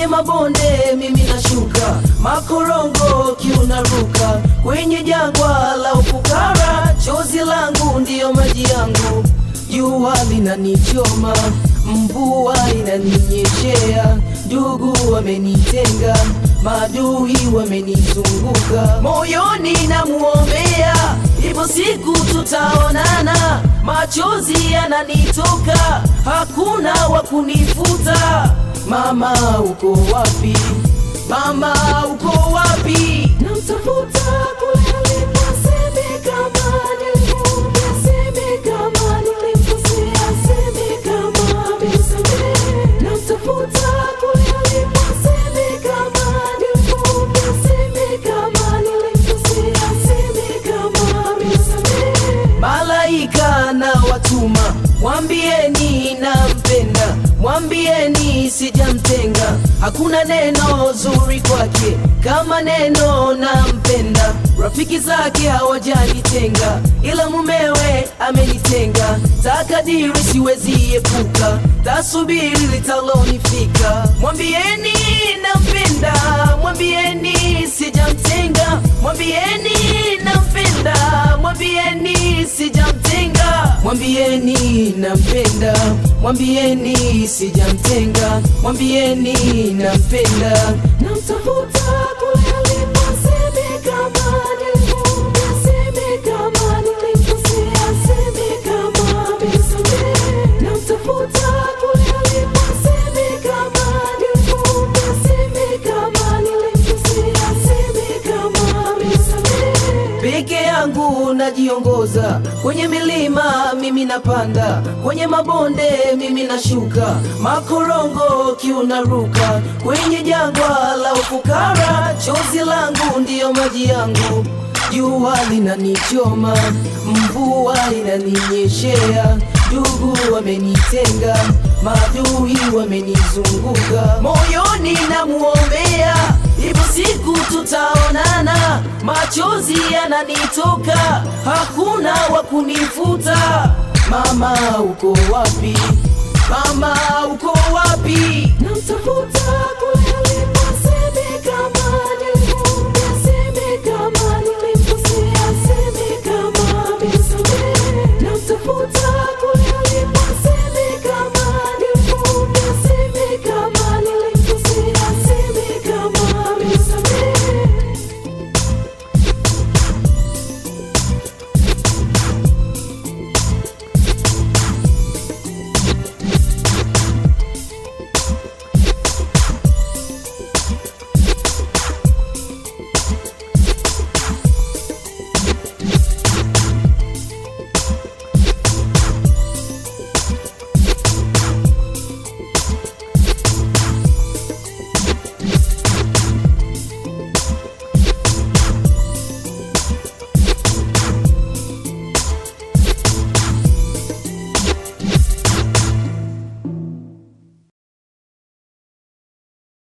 kwenye mabonde mimi nashuka, makorongo kiunaruka, kwenye jangwa la ufukara, chozi langu ndiyo maji yangu, jua linanichoma, mvua inaninyeshea, ndugu wamenitenga, maadui wamenizunguka, moyoni namuombea, ipo siku tutaonana, machozi yananitoka, hakuna wa kunifuta. Mama uko wapi? Mama uko wapi? Namtafuta kule alipo, aseme kama nilimwambia, aseme kama nilimkosea, aseme kama amenisamehe. Namtafuta kule alipo, aseme kama nilimwambia, aseme kama nilimkosea, aseme kama amenisamehe. Malaika na watuma, mwambieni nampenda, mwambieni sijamtenga, hakuna neno zuri kwake kama neno nampenda. Rafiki zake hawajanitenga, ila mumewe amenitenga. Takadiri siwezi epuka, tasubiri litalonifika. Mwambieni nampenda, mwambieni sijamtenga, mwambieni nampenda, mwambieni sijamtenga, mwambieni nampenda, mwambieni sijamtenga, mwambieni nampenda, namtafuta kule alipo, aseme kama nilimwambia, aseme kama nilimkosea, aseme kama amenisamehe, namtafuta kule alipo, aseme kama nilimwambia, aseme kama nilimkosea, aseme kama amenisamehe. Peke yangu najiongoza kwenye milima, mimi napanda kwenye mabonde, mimi nashuka, makorongo kiunaruka, kwenye jangwa la ufukara, chozi langu ndiyo maji yangu, jua linanichoma, mvua inaninyeshea, ndugu wamenitenga, maadui wamenizunguka, moyoni namuombea, ipo siku tutaonana, machozi yananitoka, hakuna wa kunifuta. Mama uko wapi? Mama uko wapi? Namtafuta